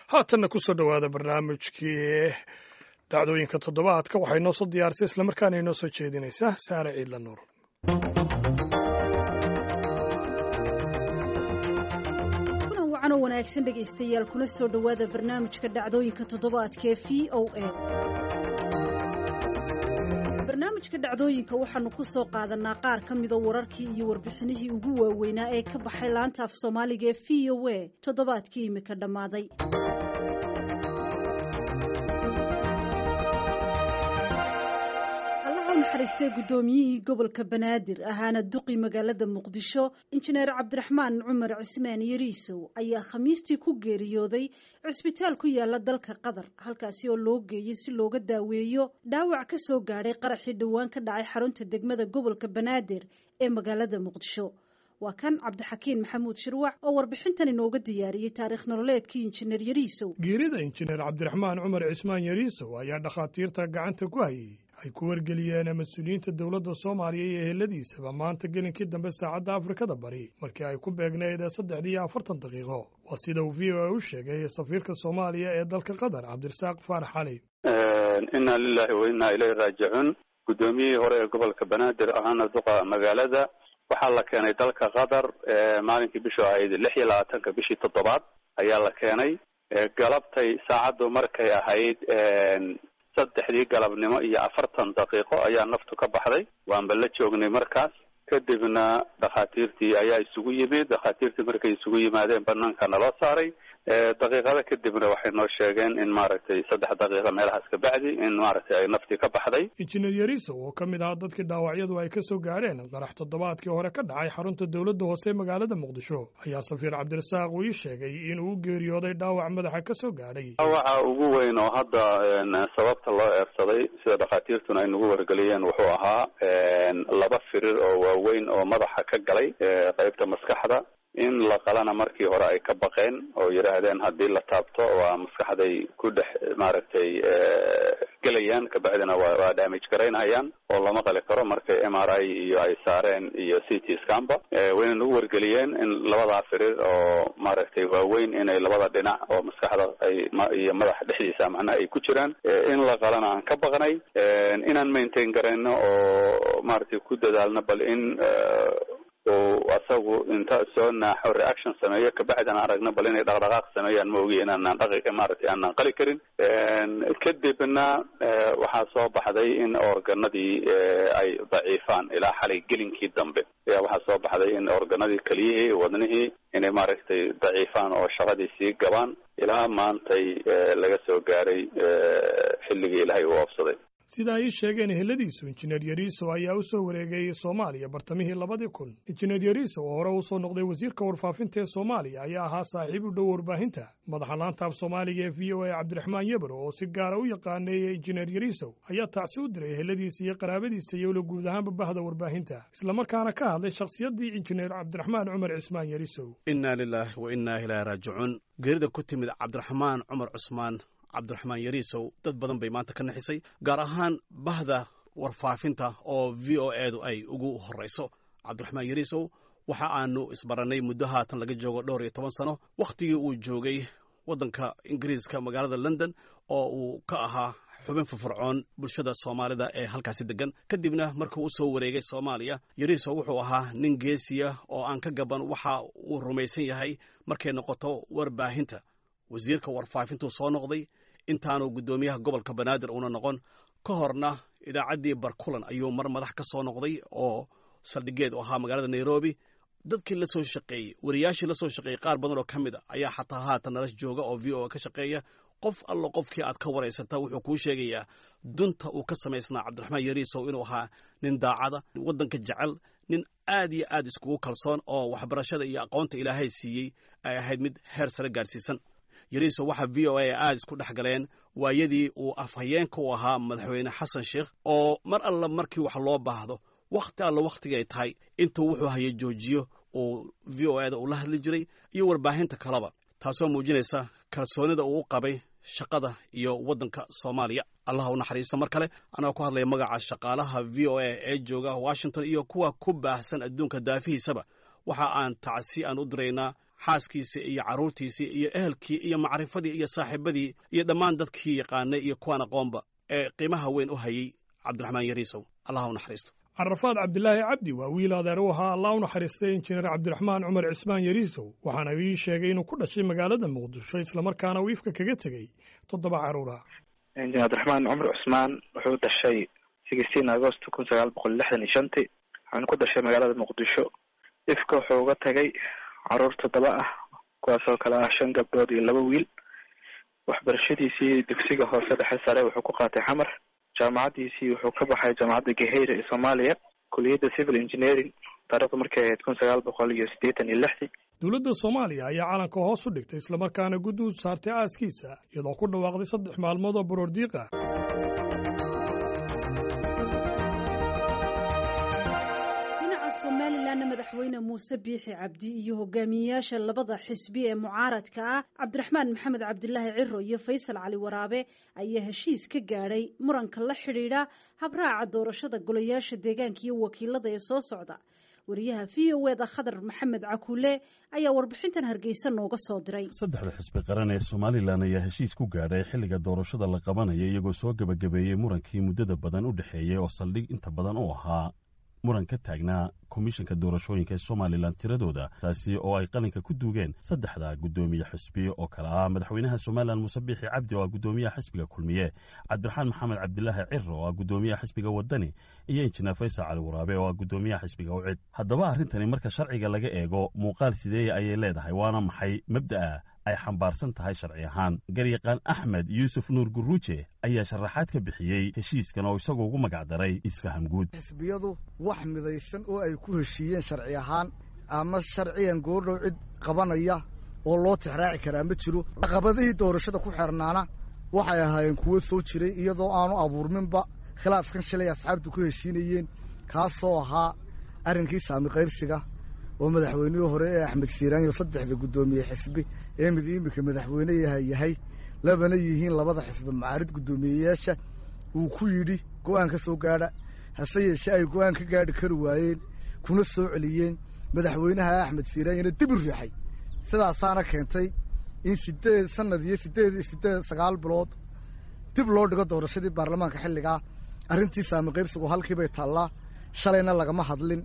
haatanna kusoo dhowaada barnaamijkii dhacdooyinka toddobaadka waxay noo soo diyaarisay islamarkaana inoo soo jeedinaysaa saare ciidla nuur kulan wacan oo wanaagsan dhegaystayaal kuna soo dhowaada barnaamijka dhacdooyinka toddobaadka ee v o a barnaamijka dhacdooyinka waxaanu ku soo qaadanaa qaar ka mida wararkii iyo warbixinihii ugu waaweynaa ee ka baxay laanta af soomaaliga ee v o a toddobaadkii imika dhammaaday allaha naxariistay guddoomiyihii gobolka banaadir ahaana duqi magaalada muqdisho injineer cabdiraxmaan cumar cismaan yariisow ayaa khamiistii ku geeriyooday cisbitaal ku yaala dalka qatar halkaasi oo loo geeyey si looga daaweeyo dhaawac ka soo gaadhay qaraxii dhowaan ka dhacay xarunta degmada gobolka banaadir ee magaalada muqdisho waa kan cabdixakiin maxamuud shirwac oo warbixintan inooga diyaariyey taariikh nololeedkii injineer yariisow geerida injineer cabdiraxmaan cumar cismaan yariisow ayaa dhakhaatiirta gacanta ku hayay ay ku wargeliyeen mas-uuliyiinta dowladda soomaaliya iyo eheladiisaba maanta gelinkii dambe saacadda afrikada bari markii ay ku beegnayd saddexdii iyo afartan daqiiqo waa sida uu v o a u sheegay safiirka soomaaliya ee dalka qatar cabdirasaaq faarax cali inna lilahi wa inna ilayhi raajicuun guddoomiyihii hore ee gobolka banaadir ahaana duqa magaalada waxaa la keenay dalka qatar maalinkii bishu ahayd lix iyo labaatanka bishii toddobaad ayaa la keenay galabtay saacaddu markay ahayd saddexdii galabnimo iyo afartan daqiiqo ayaa naftu ka baxday waanba la joognay markaas kadibna dhakhaatiirtii ayaa isugu yimid dhakhaatiirtii markay isugu yimaadeen banaanka naloo saaray daqiiqada kadibna waxay noo sheegeen in maaragtay saddex daqiiqa meelahaas ka bacdi in maaragtay ay naftii ka baxday injineer yariisow oo ka mid ahaa dadkii dhaawacyadu ay ka soo gaadheen qarax toddobaadkii hore ka dhacay xarunta dowladda hoose ee magaalada muqdisho ayaa safiir cabdirasaaq uu ii sheegay inuu u geeriyooday dhaawac madaxa ka soo gaadhay dhaawaca ugu weyn oo hadda sababta loo eersaday sida dhakhaatiirtuna ay nagu wargeliyeen wuxuu ahaa laba firir oo waaweyn oo madaxa ka galay qeybta maskaxda in la qalana markii hore ay ka baqeen oo yidhaahdeen haddii la taabto waa maskaxday ku dhex maaragtay gelayaan kabacdina waa waa damage garaynayaan oo lama qali karo markay m r i iyo ay saareen iyo c t scamba wayna nagu wargeliyeen in labadaa firir oo maaragtay waaweyn inay labada dhinac oo maskaxda ay iyo madaxa dhexdiisa macnaha ay ku jiraan in la qalana aan ka baqnay inaan maintain garayno oo maaragtay ku dadaalno bal in oo asagu inta soo naaxo reaction sameeyo kabacdina aragno bal inay dhaqdhaqaaq sameeyaan ma ogi inaanaan dhaqi maaragtay aanaan qali karin kadibna waxaa soo baxday in organadii ay daciifaan ilaa xalay gelinkii dambe ayaa waxaa soo baxday in organadii keliyihii wadnihii inay maaragtay daciifaan oo shaqadii sii gabaan ilaa maantay laga soo gaaray xilligii ilaahay uu oobsaday sida ay ii sheegeen eheladiisu injineer yariisow ayaa u soo wareegay soomaaliya bartamihii labadii kun injineer yariisow oo hore u soo noqday wasiirka warfaafinta ee soomaaliya ayaa ahaa saaxiib u dhow warbaahinta madaxa laanta af soomaaliga ee v o a cabdiraxmaan yebro oo si gaara u yaqaaneeyey injineer yariisow ayaa tacsi u diray eheladiisa iyo qaraabadiisa iyowla guud ahaanba bahda warbaahinta islamarkaana ka hadlay shakhsiyaddii injineer cabdiraxmaan cumar cismaan yariisow inna lilaahi wa innaa ilaahi raajicuun geerida ku timid cabdiraxmaan cumar cusmaan cabdiraxmaan yariisow dad badan bay maanta ka naxisay gaar ahaan bahda warfaafinta oo v o edu ay ugu horrayso cabdiraxmaan yariisow waxa aanu isbarannay muddo haatan laga joogo dhowr iyo toban sano wakhtigii uu joogay waddanka ingiriiska magaalada london oo uu ka ahaa xubin firfircoon bulshada soomaalida ee halkaasi degan kadibna markuu u soo wareegay soomaaliya yariisow wuxuu ahaa nin geesiya oo aan ka gaban waxa uu rumaysan yahay markay noqoto warbaahinta wasiirka warfaafintuu soo noqday intaanu guddoomiyaha gobolka banaadir uuna noqon ka horna idaacaddii barkulan ayuu mar madax ka soo noqday oo saldhigeed u ahaa magaalada nairobi dadkii la soo shaqeeyey wariyaashii la soo shaqeeyey qaar badan oo ka mid a ayaa xataa haatan nala jooga oo v o a ka shaqeeya qof allo qofkii aad ka waraysata wuxuu kuu sheegayaa dunta uu ka samaysnaa cabdiraxmaan yariisow inuu ahaa nin daacada waddanka jecel nin aad iyo aad iskugu kalsoon oo waxbarashada iyo aqoonta ilaahay siiyey ay ahayd mid heer sare gaadhsiisan yariisow waxaa v o a aad isku dhex galeen waayadii uu afhayeenka u ahaa madaxweyne xasan sheikh oo mar alla markii wax loo baahdo wakhti alla wakhtigay tahay intuu wuxuu hayay joojiyo uu v o ada uu la hadli jiray iyo warbaahinta kaleba taasoo muujinaysa kalsoonida uu u qabay shaqada iyo waddanka soomaaliya allah u naxariisto mar kale anagoo ku hadlaya magaca shaqaalaha v o a ee jooga washington iyo kuwa ku baahsan adduunka daafihiisaba waxa aan tacsi aan u diraynaa xaaskiisii iyo carruurtiisii iyo ehelkii iyo macrifadii iyo saaxiibadii iyo dhammaan dadkii yaqaanay iyo kuwaan aqoonba ee qiimaha weyn u hayay cabdiraxmaan yariisow allah u naxariisto carafaad cabdilaahi cabdi waa wiil adeer u ahaa allah u naxariistay injineer cabdiraxmaan cumar cismaan yariisow waxaana ii sheegay inuu ku dhashay magaalada muqdisho islamarkaana uu ifka kaga tegey toddoba carruura injineer cabdiraxmaan cumar cusmaan wuxuu dhashay sixteen agost kun sagaal boqol lixdan iyo shantii waxaana ku dhashay magaalada muqdisho ifka wuxuu uga tagay caruur toddoba ah kuwaasoo kale ah shan gabdhood iyo laba wiil waxbarashadiisii dugsiga hoose dhexe sare wuxuu ku qaatay xamar jaamacaddiisii wuxuu ka baxay jaamacadda gaheyra ee soomaaliya kuliyadda civil engineering taarikhdu markay ahayd kun sagaal boqol iyo siddeetan iyo lixdii dowladda soomaaliya ayaa calanka hoos u dhigtay islamarkaana guddi u saartay aaskiisa iyadoo ku dhawaaqday saddex maalmood oo baroordiiq ah somalilanna madaxweyne muuse biixi cabdi iyo hogaamiyeyaasha labada xisbi ee mucaaradka ah cabdiraxmaan maxamed cabdilaahi ciro iyo faysal cali waraabe ayaa heshiis ka gaadhay muranka la xidhiidha habraaca doorashada golayaasha deegaanka iyo wakiilada ee soo socda wariyaha v o eda khadar maxamed cakuule ayaa warbixintan hargeysa nooga soo diray saddexda xisbi qaran ee somalilan ayaa heshiis ku gaadhay xilliga doorashada la qabanaya iyagoo soo gebagabeeyey murankii muddada badan u dhexeeyey oo saldhig inta badan u ahaa muran ka taagnaa komishanka doorashooyinka ee somalilan tiradooda taasi oo ay qalinka ku duugeen saddexda guddoomiye xisbi oo kale ah madaxweynaha somalilan muuse biixi cabdi oo ah guddoomiyaha xisbiga kulmiye cabdiraxmaan maxamed cabdilaahi ciro oo ah guddoomiyaha xisbiga wadani iyo injineer faysal cali waraabe oo ah guddoomiyaha xisbiga ucid haddaba arrintani marka sharciga laga eego muuqaal sideeya ayay leedahay waana maxay mabda'a ay xambaarsan tahay sharci ahaan garyaqaan axmed yuusuf nuur guruuje ayaa sharaxaad ka bixiyey heshiiskan oo isagoo ugu magacdaray isfaham guud xisbiyadu wax midaysan oo ay ku heshiiyeen sharci ahaan ama sharciyan goordhow cid qabanaya oo loo tixraaci karaa ma jiro caqabadihii doorashada ku xeernaana waxay ahaayeen kuwo soo jiray iyadoo aanu abuurminba khilaafkan shalay asxaabtu ku heshiinayeen kaasoo ahaa arrinkii saami qaybsiga oo madaxweynihii hore ee axmed siiraanyo saddexda guddoomiye xisbi ee mid iminka madaxweyne yahay yahay labana yihiin labada xisbi macaarid guddoomiyeyaasha uu ku yidhi go-aan ka soo gaadha hase yeeshee ay go-aan ka gaadhi kari waayeen kuna soo celiyeen madaxweynaha axmed siiraanyona dib u riixay sidaasaana keentay in sideed sanad iyo sideed sideed sagaal bilood dib loo dhigo doorashadii baarlamaanka xilligaa arrintii saami qaybsigu halkiibay taallaa shalayna lagama hadlin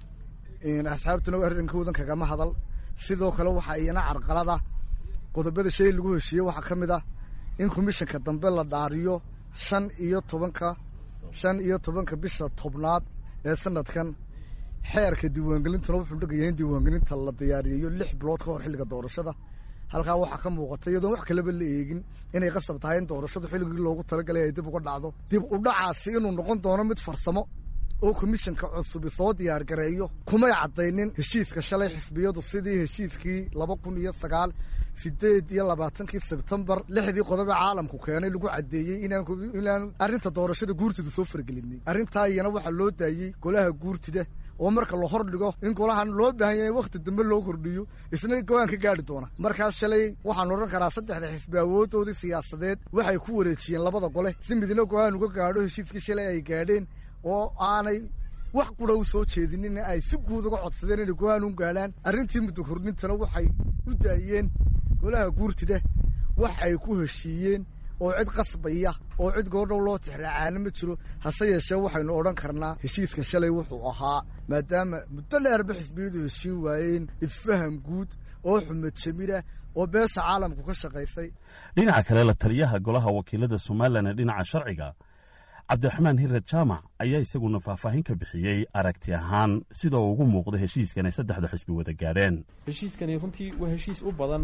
asxaabtuna arrinkoodan kagama hadal sidoo kale waxaa iyana carqalada qodobada shay lagu heshiiyey waxaa ka mid ah in komishanka dambe la dhaariyo shan iyo tobanka shan iyo tobanka bisha tobnaad ee sanadkan xeerka diiwaangelintuna wuxuu dhegaya in diiwaangelinta la diyaariyeyo lix bilood ka hor xilliga doorashada halkaa waxaa ka muuqata iyadoon wax kaleba la eegin inay qasab tahay in doorashadu xilligii loogu talagalay ay dib uga dhacdo dib u dhacaasi inuu noqon doono mid farsamo oo komishanka cusubi soo diyaar gareeyo kumay caddaynin heshiiska shalay xisbiyadu sidii heshiiskii laba kun iyo sagaal sideed iyo labaatankii sebtembar lixdii qodobe caalamku keenay lagu caddeeyey inaan arrinta doorashada guurtida soo fargelinin arrintaa iyana waxaa loo daayey golaha guurtida oo marka la hor dhigo in golahan loo baahan yahay wakhti dambe loo kordhiyo isna go-aan ka gaadhi doona markaas shalay waxaan odhan karaa saddexda xisbi awooddoodii siyaasadeed waxay ku wareejiyeen labada gole si midna go-aan uga gaadho heshiiskii shalay ay gaadheen oo aanay wax qura u soo jeedinin ay si guud uga codsadeen inay go-aan u gaadhaan arrintii muddo kordhintana waxay u daayeen golaha guurtida wax ay ku heshiiyeen oo cid qasbaya oo cid goordhow loo tixraacaana ma jiro hase yeeshee waxaynu odhan karnaa heshiiska shalay wuxuu ahaa maadaama muddo dheerba xisbiyadu heshiin waayeen isfaham guud oo xumad jamira oo beesha caalamku ka shaqaysay dhinaca kale la taliyaha golaha wakiilada somalilan ee dhinaca sharciga cabdiraxmaan hirad jaamac ayaa isaguna faahfaahin ka bixiyey aragti ahaan sida uu ugu muuqda heshiiskan ay saddexda xisbi wada gaadheen heshiiskani runtii waa heshiis u badan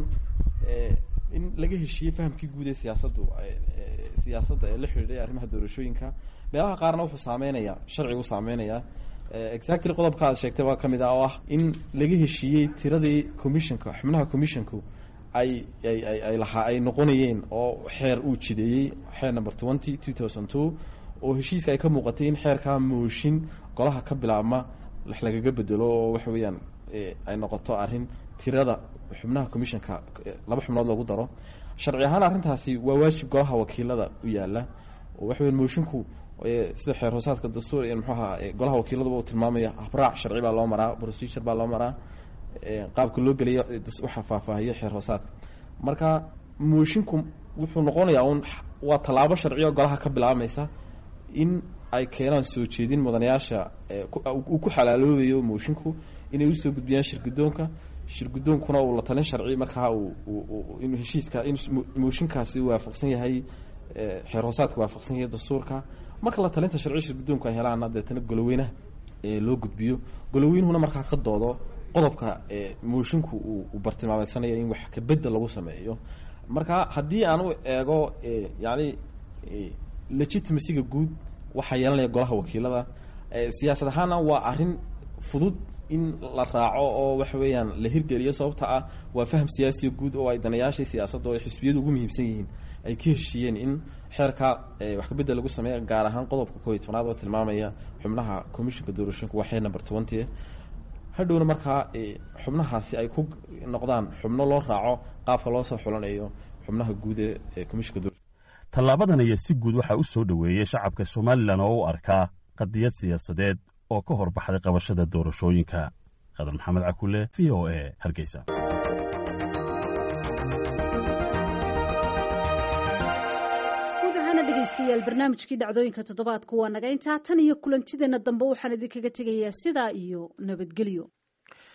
in laga heshiiyey fahamkii guud ee siyaasaddu siyaasadda ee la xidhiidhay arrimaha doorashooyinka meelaha qaarna wuxuu saameynayaa sharcigu saameynayaa exactly qodobka aad sheegtay waa ka mid ah oo ah in laga heshiiyey tiradii commissionka xubnaha commissionku ay ay ay ay lahaa ay noqonayeen oo xeer uu jideeyey xeer number twenty two thousand two oo heshiiska ay ka muuqatay in xeerkaa mooshin golaha ka bilaabma wax lagaga bedelo oo waxa weeyaan ay noqoto arrin tirada xubnaha commissionka laba xubnood lagu daro sharci ahaan arrintaasi waa waajib golaha wakiilada u yaala oo waxa weyan moshinku sida xeer hoosaadka dastuur muxuu ahaa golaha wakiiladaba uu tilmaamaya habraac sharci baa loo maraa procedure baa loo maraa qaabka loo gelayo waxa faahfaahiyo xeer hoosaadka marka moshinku wuxuu noqonayaa un waa tallaabo sharciyo golaha ka bilaabmaysa in ay keenaan soo jeedin mudanayaasha uu ku xalaaloobayo moshinku inay usoo gudbiyaan shirgudoonka shirgudoonkuna uu la talin sharci markaa inuu heshiiska in mooshinkaasi waafaqsan yahay xeer hoosaadka waafaqsan yahay dastuurka marka la talinta sharci shirgudoonku ay helaana deetana goloweynaha loo gudbiyo goloweynuhuna markaa ka doodo qodobka moshinku uu bartilmaameysanayo in wax kabedel lagu sameeyo marka haddii aan u eego yani legitimacyga guud waxaa yeelanaya golaha wakiilada siyaasad ahaana waa arrin fudud in la raaco oo waxa weeyaan la hirgeliyo sababta ah waa faham siyaasiya guud oo ay danayaashii siyaasadda oo ay xisbiyadu ugu muhiimsan yihiin ay ka heshiiyeen in xeerka wax kabedel lagu sameeya gaar ahaan qodobka koob iyo tobnaad oo tilmaamaya xubnaha commissionka doorashooyinka waa xeer number twenty hadhowna markaa xubnahaasi ay ku noqdaan xubno loo raaco qaabka loo soo xulanayo xubnaha guud ee commissionka doorashooyinka tallaabadan ayaa si guud waxaa u soo dhoweeyey shacabka somalilan oo u arkaa qadiyad siyaasadeed oo ka hor baxday qabashada doorashooyinka qadar maxamed cakule v o a hargeysa dhegeystayaal barnaamijkii dhacdooyinka toddobaadku waa naga intaa tan iyo kulantideenna dambe waxaan idinkaga tegayaa sidaa iyo nabadgelyo